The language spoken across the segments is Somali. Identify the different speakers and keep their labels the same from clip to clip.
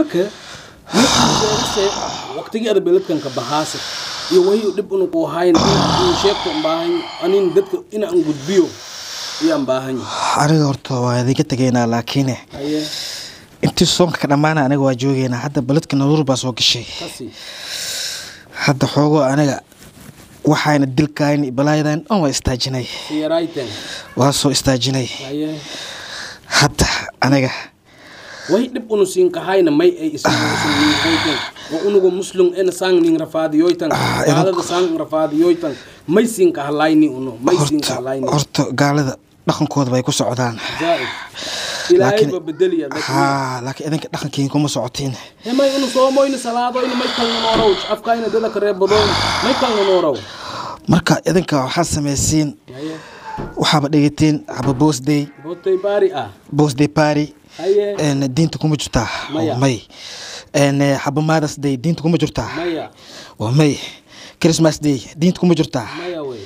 Speaker 1: marka se waqtigii ada beledkan ka bahaase iyo wahi dhib una ku hayn in sheegto un baahan anin dadka ina an gudbiyo iyo an baahan
Speaker 2: aniga horta waa idinka tegaynaa laakiin
Speaker 1: haye
Speaker 2: intii soonka ka dhammaana aniga waa joogeynaa hadda beledka naruur baa soo gashay
Speaker 1: kasi
Speaker 2: hadda xoogo aniga waxayna dilkayn balaayadan dhan waa istaajinay
Speaker 1: siyarayten
Speaker 2: waa soo istaajinay
Speaker 1: haye
Speaker 2: hadda aniga
Speaker 1: wahi dhib unu siin kahayna may ay isuyten oo unugu muslum ena sang ning rafaadiyoytan gaalada sang rafaadiyoytan may siin kahalayni uno may siin
Speaker 2: horta
Speaker 1: kahalayni
Speaker 2: horta gaalada dhaqankooda bay ku socdaan
Speaker 1: zaaid ilaahay
Speaker 2: Laakiin-
Speaker 1: ba bedeliya
Speaker 2: haa laakiin idinka dhaqankiin kuma socotiin
Speaker 1: hemay unu soomoyna salaadoyna may kalnanoorow afkayna dada kareebadoyna may kalnanoorow
Speaker 2: marka idinka waxaad samaysiin
Speaker 1: haye
Speaker 2: waxaaba dhigatiin haba boosday
Speaker 1: botay baari ah
Speaker 2: boosday party
Speaker 1: haye
Speaker 2: een diinta kuma jirtaa
Speaker 1: Maya.
Speaker 2: waa may een haba mothers day diinta kuma jirtaa
Speaker 1: maya
Speaker 2: waa may christmas day diinta kuma jirtaa
Speaker 1: maya wey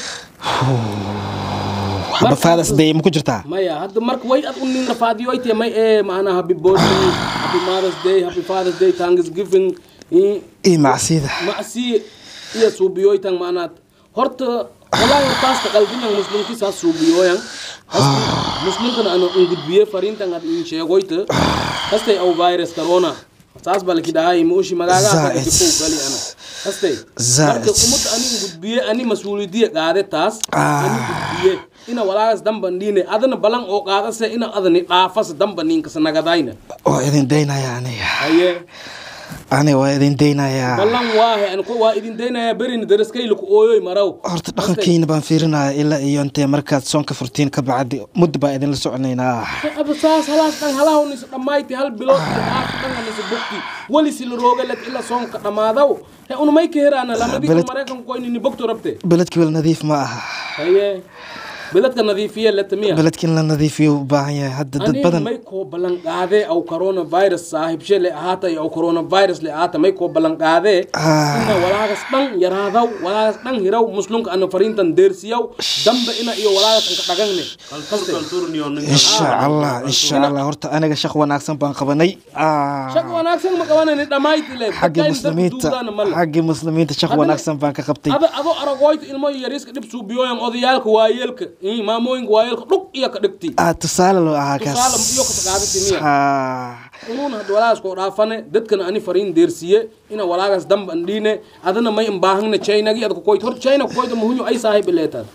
Speaker 2: haba
Speaker 1: Marka-
Speaker 2: fathers day ma ku jirtaa
Speaker 1: maya hadda marka way ad unin rafaadiyoyte may ee maana happy birthday happy mothers day happy father's day thanksgiving i-
Speaker 2: iyo macsida
Speaker 1: macsi iyo suubiyoytan maanaad horta walaahi taasta qalbinan muslimki saas suubiyoyan muslimkana ana un gudbiye fariintan ad in sheegoyta kastay au virus corona saas baa laki dhahay muushi magaagaa
Speaker 2: Zaid.
Speaker 1: dikow gali ana kastay
Speaker 2: Zaid.
Speaker 1: marka ummadda ani gudbiye ani mas-uulidiye qaade taas ani gudbiye ina walaagas damba dhiine adana balan oo qaadase ina adani dhaafas damba ninkasa nagadayna
Speaker 2: waa idin daynaya aniga
Speaker 1: haye
Speaker 2: aniga waa idin daynayaa
Speaker 1: ballan waahe an ko waa idin daynaya berin daraskayla ku ooyoy maraw
Speaker 2: horta dhaqankiina baan fiirinaya ilaa iyo intee markaad soonka furtiin ka bacdi muddo baa idinla soconaynaa
Speaker 1: aba saas halaas dhan halahawnis dhammayti hal bilood iyo haaf dhanganisa bogti walisi la roogalet ila soonka dhammaadaw he unumay ka heraana lamadii
Speaker 2: Beled-
Speaker 1: maraykanku koynini bogto rabte
Speaker 2: beledkii wal nadiif ma aha
Speaker 1: haye beledka nadiifiye letamiya
Speaker 2: beledkii in la nadiifiyo u baahan yahay hadda dad
Speaker 1: aniga
Speaker 2: badan
Speaker 1: may koo ballan qaadee aw coronavirus saaxiibshe le ahaata iyo aw coronavirus le ahaata may koo ballan qaadee
Speaker 2: Ah.
Speaker 1: ina walaagas dhan yaraadaw walaagas dhan hiraw muslimka ana fariintan deersiyaw damba ina iyo walaagas anka dhagangne
Speaker 2: insha allah insha allah horta aniga shaq wanaagsan baan qabanay Ah,
Speaker 1: shaq wanaagsan ma qabanani dhammayti le
Speaker 2: xaggii muslimiinta xaggii muslimiinta shaq
Speaker 1: Hadana-
Speaker 2: wanaagsan baan ka qabtay
Speaker 1: ada adoo aragoyta ilmo yariiska dhib suubiyoyan odayaalka waayeelka ii, maamooyinka waayeelka dhug iyo ka dhigti
Speaker 2: ah tusaale loo ahaa kaas
Speaker 1: tusaale iyo ka qaadati miya
Speaker 2: Ah,
Speaker 1: unuun had walaagaas koo dhaafane dadkana ani fariin deersiye ina walaagaas damba andhiine adana may imbaahangna chainagi ad kukoyt hor china kukoyta muhunyo ay saahiib ileetaad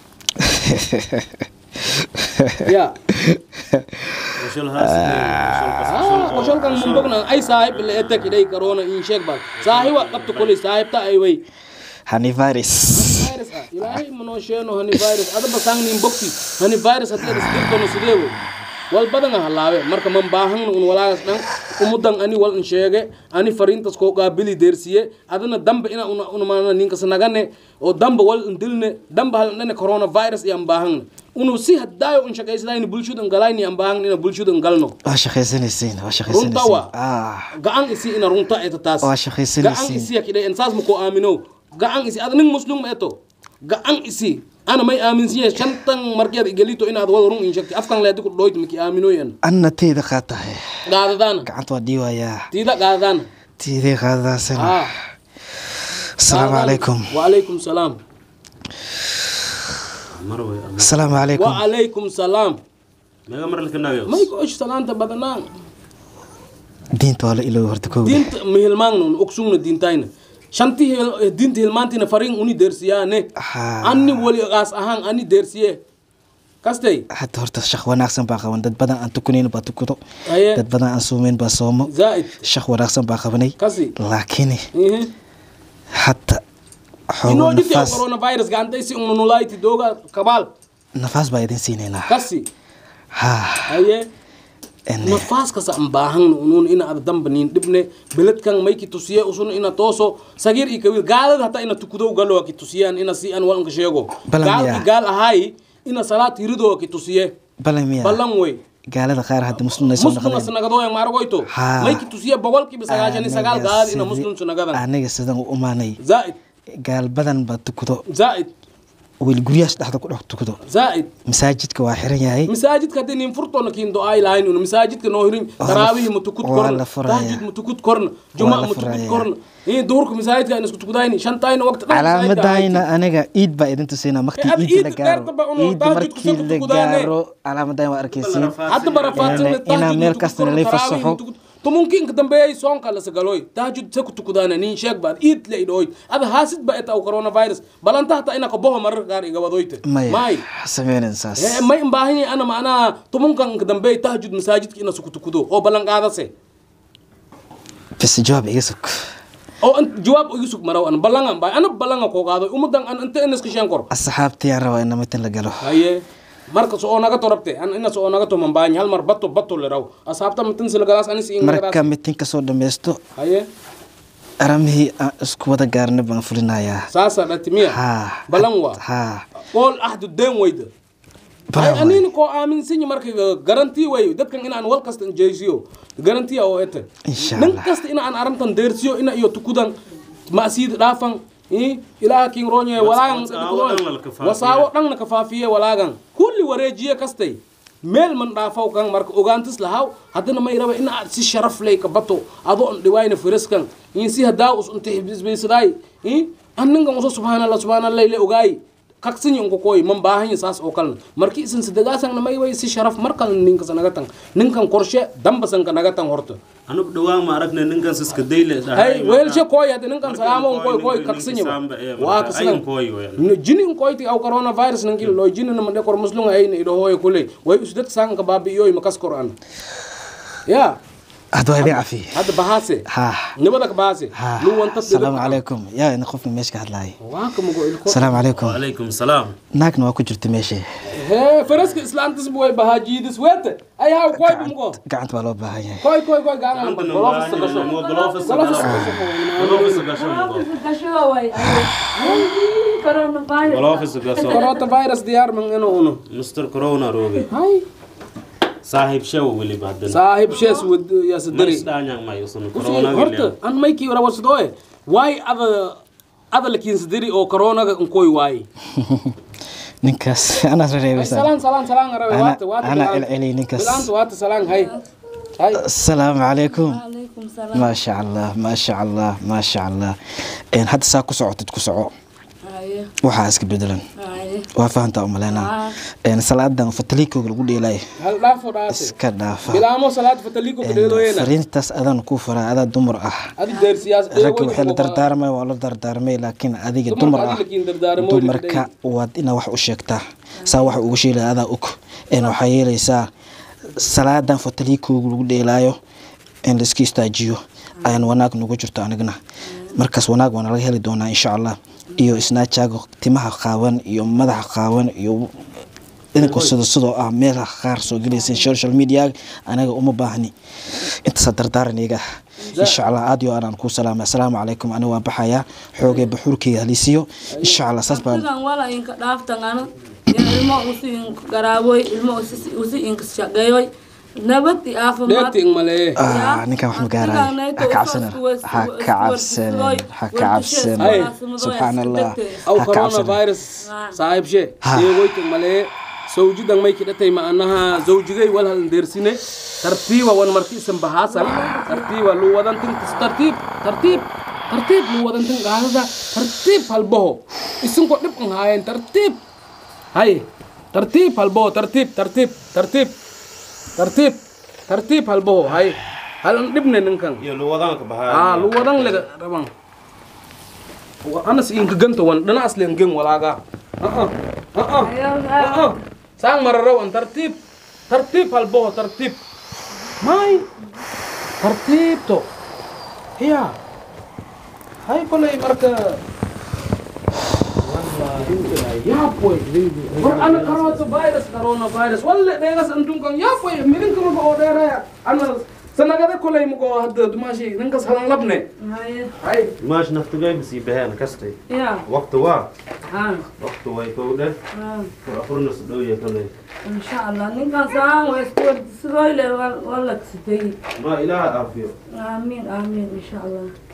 Speaker 1: ya qosholkan mumbogna ay saahiib ileetak idhay karona in sheeg bal saahiba qabta koley saahibta ay way
Speaker 2: honey virus
Speaker 1: virus ah ilaahay manoo sheeno hani virus adaba saangnin bogti hani virus hadii adas dirtono sidee wey wal badan ah halaawe marka man baahangna un walaagas dhan umudan ani wal in sheege ani fariintas koo qaabili deersiye adana damba ina una una maana ninkas nagane oo damba wal in dilne damba hal dhane coronavirus iyo an baahangna unu si haddaayo un shaqaysadayni bulshada in galayni an baahangna ina bulshada in galno
Speaker 2: waa shaqaysanaysiin waa
Speaker 1: runta
Speaker 2: shaqaysanaysiin
Speaker 1: wa
Speaker 2: ah
Speaker 1: gacan isi ina runta eta taas
Speaker 2: Waa shaqaysanaysiin.
Speaker 1: gacan isi yakidhe en saas mako aamino gacan isi ad nin muslim ma eto gacan isi ana may aaminsiye shantan markeed igelito inaad wada run in shagti afkan leedi ku dhoyt maki aaminoyan
Speaker 2: anna teyda qaatahay
Speaker 1: gaadadaana
Speaker 2: gacanta waa dhiiwayaa
Speaker 1: tiida gaadadaana
Speaker 2: teydii qaadadaasina
Speaker 1: ah
Speaker 2: asalaamu calaykum
Speaker 1: waalaykum salaam
Speaker 2: asalaamu calaykum
Speaker 1: waalaykum salaam
Speaker 3: meega mar lakanaayo
Speaker 1: may ku osh salaanta badanaan
Speaker 2: diinta waa la iloobi horta kow
Speaker 1: diinta mihilmaangna un ogsugna diintayna shanti hil- diinta hilmaantina fariin uni deersiyaane
Speaker 2: Ah.
Speaker 1: ani wali gaas ahaan ani deersiye kastay
Speaker 2: hadda horta shaq wanaagsan baa qaban dad badan aan tukunayn baa tukudo
Speaker 1: Aye.
Speaker 2: dad badan aan soomeyn baa soomo
Speaker 1: zaa'id
Speaker 2: shaq wanaagsan baa qabanay
Speaker 1: kasi
Speaker 2: laakiin
Speaker 1: Ihe.
Speaker 2: hadda xoogo
Speaker 1: inoo dhiti
Speaker 2: nafaas
Speaker 1: coronavirus gacantaysi ununulayti dooga kabaal
Speaker 2: nafaas baa idin siinaynaa
Speaker 1: kasi
Speaker 2: ha
Speaker 1: haye
Speaker 2: en-
Speaker 1: nafaas kasa an baahangna unuun ina ada damba nin dhibne beledkan may ki tusiye usun ina tooso sagir i kawiil gaalada hataa ina tukudow galowa ki tusiyaan ina si an walanka sheego
Speaker 2: Balan
Speaker 1: gaal
Speaker 2: miyaa?
Speaker 1: i gaal ahaay ina salaad hiridowa ki tusiye
Speaker 2: balan miya
Speaker 1: ballan wey
Speaker 2: gaalada qaar hadda muslimna soo
Speaker 1: muslim
Speaker 2: noqdeen
Speaker 1: asnagadoya maargoyto
Speaker 2: Haa.
Speaker 1: may ki tusiye boqolkiiba sagaashan iyo sagaal
Speaker 2: Aniga
Speaker 1: gaalada ina
Speaker 2: sidii-
Speaker 1: muslim sanagadan
Speaker 2: aniga sidan u umaanay
Speaker 1: zaa'id
Speaker 2: gaal badan baa tukudo
Speaker 1: zaa'id
Speaker 2: weli guryahaas dhexda ku dhex tukado
Speaker 1: zaa'id
Speaker 2: masaajidka waa xiran yahay
Speaker 1: masaajidka haddii nin furtoona kiin do-ay lahayn una masaajidka noo hirin taraabihi matukut
Speaker 2: waa
Speaker 1: korna
Speaker 2: la furaya.
Speaker 1: tahjud matukut korna juma
Speaker 2: la
Speaker 1: matukut
Speaker 2: furaya.
Speaker 1: korna ii duhurka masaajidka in isku tukudayni shantayna waqti dhan masaajidka
Speaker 2: calaamadayna
Speaker 1: ahayti.
Speaker 2: aniga iid baa idin tusinaa markii
Speaker 1: Eh, ad
Speaker 2: iid la
Speaker 1: iidka
Speaker 2: gaaro
Speaker 1: gaarta ba unu
Speaker 2: iid
Speaker 1: tahajudka
Speaker 2: markii
Speaker 1: soo
Speaker 2: la
Speaker 1: tukudaane.
Speaker 2: gaaro calaamadayn waa arkaysiin
Speaker 1: hadda barafaadsan
Speaker 2: Inaa- inaa meel kasta nalay fasaxo
Speaker 1: tumunki inka dambeeyay soonka la sagaloy tahajud se ku tukudana nin sheeg baad iid la idhooy ada haasid ba eta coronavirus balanta hata ina kaboho marar qaar igawadoyte
Speaker 2: maya
Speaker 1: may
Speaker 2: sameynan saas
Speaker 1: Eh, may imbaahanyahay ana macnaha tumunkan inka dambeey tahajud masaajidka ina suku tukudo oo ballan qaadase
Speaker 2: bas jawaab iga sug
Speaker 1: oo an- jawaab igu sug maraw an ballangan baay ana ballanga koo qaadoy umudan an inta ina iska sheen kor
Speaker 2: asxaabtiyaan rabaa ina mitin la galo
Speaker 1: haye marka so oo naga to rabte an ina so oo naga to mambaany hal mar bato bato le raw asxaabta matin silgalaas anis in
Speaker 2: marka mitinka soo dhammaysto
Speaker 1: haye
Speaker 2: aramihii aan isku wada gaarna baan fulinayaa
Speaker 1: saasa dhatimiya
Speaker 2: haa
Speaker 1: balan waa
Speaker 2: haa
Speaker 1: qool ahdu deen weyda
Speaker 2: Balan waay.
Speaker 1: anina koo aaminsanyi marka garanti way dadkan inaan wal kasta jeysiyo garantiya oo ete
Speaker 2: Insha
Speaker 1: nin
Speaker 2: Allah.
Speaker 1: kasta inaan arantan deersiyo ina iyo tukudan masiid dhaafan i ilaaha kin roonye walaagan
Speaker 3: wasaawo dhan la kafaafiye.
Speaker 1: wasaawo dhanna kafaafiye walaagan kulli wareejiye kastay meel man dhaafaw kan marka ogaantis lahaw haddana may raba in aad si sharaf ley ka bato adoo an dhiwaayna firiskan in si hadaa us unta xibisbaysadaay i an ninkan uso subhaanallah subhaanallah le ogaay kaksinyi unko koy man baahanya saas oo kalena marki isan sadegaasanna may way si sharaf markal ninkas naga tan ninkan korshe dambasanka naga tan horta
Speaker 3: anu dhawaan ma aragnay ninkan siska dayle
Speaker 1: hay weelshe koy hadda ninkan
Speaker 3: Marka
Speaker 1: salaamo
Speaker 3: koy,
Speaker 1: koy koy
Speaker 3: ninka
Speaker 1: kaksinyi
Speaker 3: samba ee, marka
Speaker 1: waa
Speaker 3: ayin
Speaker 1: kasidan
Speaker 3: koy weyn.
Speaker 1: jini koyti aw coronavirus nan kilo jini na mande kor muslunga ayna ido hoye kule way usdat sanka babi yoy makas kor an ya
Speaker 2: hadda waa idin cafiye
Speaker 1: hadda bahase
Speaker 2: haa
Speaker 1: nibada ka bahase
Speaker 2: haa
Speaker 1: lu wanta
Speaker 2: asalaamu calaykum yaa ina qofka meesha ka hadlaayay
Speaker 1: waa ka mugo ilko
Speaker 2: asalaamu calaykum
Speaker 3: wacalaykum salaam
Speaker 2: naagna waa ku jirta meesha
Speaker 1: he faraska islaantis way bahajiidis wete ay haw koy mugo
Speaker 2: gacanta baa loo baahan yahay
Speaker 1: koy koy koy gaana
Speaker 3: Gacantana
Speaker 1: golofis
Speaker 3: waa
Speaker 1: gasho
Speaker 3: inay mo golofis
Speaker 1: golofis
Speaker 3: gasho.
Speaker 1: gasho
Speaker 3: golofis gasho mugo. golofis gasho
Speaker 1: coronavirus diyaar man ino uno
Speaker 3: mr corona roge
Speaker 1: hay
Speaker 3: saaxiib shew weliba haddana
Speaker 1: saaxib shees wad ya sadari
Speaker 3: marisdhaanyang may usan
Speaker 1: Kusi,
Speaker 3: corona
Speaker 1: horta an maykii rawarsadooe waay ada ada lakiinsadiri oo coronaga nkoy waaye
Speaker 2: ninkaas anaad rereebeysaa
Speaker 1: salaan salaan salaan arabe
Speaker 2: Ana-
Speaker 1: waata waata
Speaker 2: ana
Speaker 1: bilaan-
Speaker 2: celceliyey ninkaas.
Speaker 1: bilaanta waata salaan hay hay
Speaker 2: asalaamu calaykum
Speaker 4: عليكم السلام
Speaker 2: maasha allah maasha allah maasha allah Een, hadda saa ku socotid ku soco
Speaker 4: هاي
Speaker 2: waxaa iska bedelan
Speaker 4: هاي
Speaker 2: waa fahantaa umaleynaa Een, salaadan fataliikooga lagu dheelay
Speaker 1: hal dhaafo dhaase
Speaker 2: iska dhaafa
Speaker 1: bilaamo salaad fataliiko
Speaker 2: Een,
Speaker 1: kadheedoyena
Speaker 2: fariintaas adaan ku faraa adaa dumar ah
Speaker 1: adi deersiyaas
Speaker 2: ragga waxay la dardaarmay waa la dardaarmay laakiin adiga
Speaker 1: Dumarka
Speaker 2: dumar ah
Speaker 1: adiga lakiin dardaarmo
Speaker 2: dumarka waad inaa wax u sheegtaa saa waxa ugu sheelaya adaa og een waxaa yeelaysaa salaadan fataliikooga lagu dheelaayo in la iska istaajiyo ayaan wanaag nagu jirto anigna markaas wanaag waana laga heli doonaa insha allah iyo isnaajaaga timaha qaawan iyo madaxa qaawan iyo idinkoo sida sidoo ah meelaha qaar soo gelaysa social media anaga uma baahni intaasaa dardaaran iyaga insha allah aad iyo aanaan kuu salaamay asalaamu calaykum aniga waan baxayaa xoogay baxuurkeyga halisiyo insha allah saas baan
Speaker 4: sidan wala inka dhaaftan ana ya ilmo usi inka garaaboy ilmo usi- usi inka shaqeeyoy nabad iyo caafimaad
Speaker 1: dheegti ingmalee
Speaker 2: Ah, ninkan wax ma gaarayo ha ka cabsanin ha ka cabsanin ha ka cabsanin subxaan allah
Speaker 1: aw
Speaker 2: ha ka cabsanin
Speaker 1: coronavirus saaxiibshe
Speaker 2: Ha.
Speaker 1: deegoyta ingmalee zawjidan may kidhatay macnaha zawjigay wal hal deersine tartiiba wan marki isan bahaasan tartiiba lu wadantin tartiib tartiib tartiib lu wadantin gaadada tartiib halbaho isinko dhib an haayeen tartiib hay tartiib halbaho tartiib tartiib tartiib tartiib tartiib halbaho hay hal an dhibne ninkan
Speaker 3: iyo luwadaanka
Speaker 1: ah
Speaker 3: bahaa
Speaker 1: lu wadan lega rabang anas inka ganto wan dana aslen gen walaga ah ah ah ah sang mararaw an tartib tartib halboho tartib may tartib to hiya hay kolay marka ya boy war ana corona virus corona virus walle degas antum kan ya boy mirin kuma ko odera ana sanagada kolay mugo hadda dumashi ninkas halan labne
Speaker 4: هاي
Speaker 1: hay
Speaker 3: maash naftigay masii baheen kastay
Speaker 4: يا
Speaker 3: waqti waa
Speaker 4: ها
Speaker 3: waqti way kowdhe
Speaker 4: ها
Speaker 3: afurnas dhowya kanay
Speaker 4: ان شاء الله ninkan saan way isku wardisidooyle wala kasitay
Speaker 3: ma ilaaha aafiyo
Speaker 4: aamin aamin in sha allah